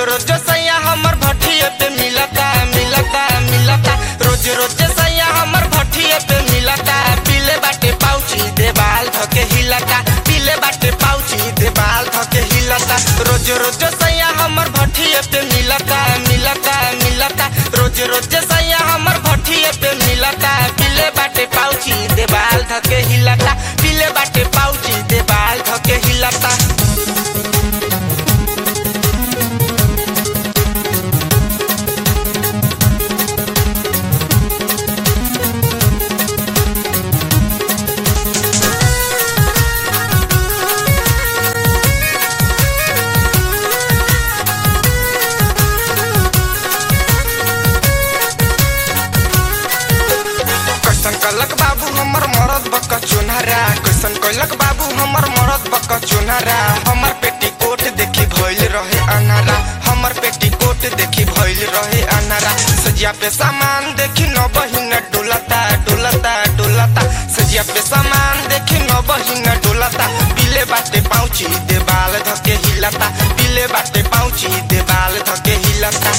रोज सैया हमर भट्ठिए पे मिलता मिलता मिलता रोज रोज सैया हमर भट्ठिए पे मिलता पीले बाटे पाउची देवाल धके हिलता पीले बाटे पाउची देवाल धके हिलता रोज रोज सैया हमर भट्ठिए पे मिलता मिलता मिलता रोज रोज सैया हमर भट्ठिए पे मिलता पीले बाटे पाउची देवाल धके हिलता पीले बाटे पाउची देवाल धके हिलता कैसन कलक बाबू हमर मरद बक चुनहरा कैसन कलक बाबू हमर मरद बक चुनहरा हमर पेटी कोट देखी भइल रहे अनारा हमर पेटी कोट देखी भइल रहे अनारा सजिया पे सामान देखी न बहिन डोलता डोलता डोलता सजिया पे सामान देखी न बहिन डोलता पीले बाटे पाउची देवाल धके हिलता पीले बाटे पाउची देवाल धके हिलता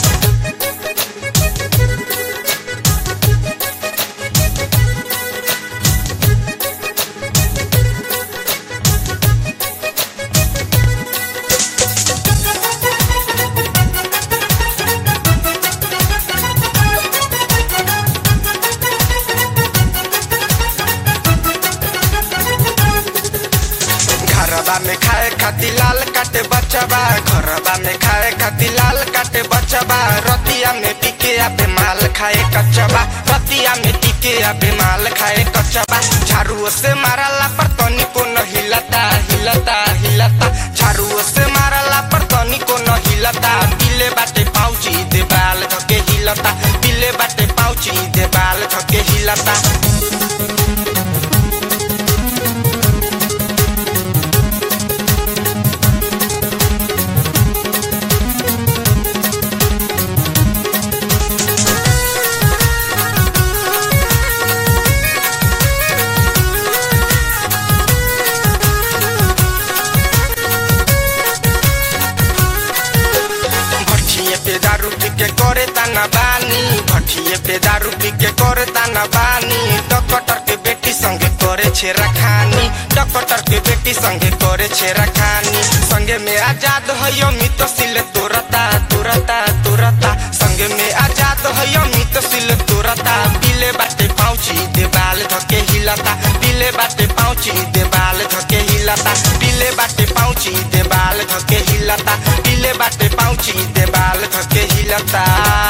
घरबा में खाए खातिर लाल काटे बचबा घरबा में खाए खातिर लाल काटे बचबा रतिया में टिके आबे माल खाए कचबा रतिया में टिके आबे माल खाए कचबा झाड़ू से मारला पर तनी को न हिलता हिलता हिलता झाड़ू से मारला पर तनी को न हिलता पीले बाटे पाउची देवाल धके हिलता पीले बाटे पाउची देवाल धके हिलता भट्ठिए पे दारू पी के करे ताना बानी भट्ठिए पे दारू पी के करे ताना बानी डॉक्टर के बेटी संगे करे छेरा खानी डॉक्टर के बेटी संगे करे छेरा खानी संगे में आजाद है मित सिल तोरता तोरता तोरता संगे में आजाद है मित सिल तोरता पीले बाटे पाउची देवाल धके हिलता पीले बाटे पाउची देवाल धके हिलता पीले बाटे पाउची देवाल धके हिलता पीले बाटे पाउची देवाल धके हिलता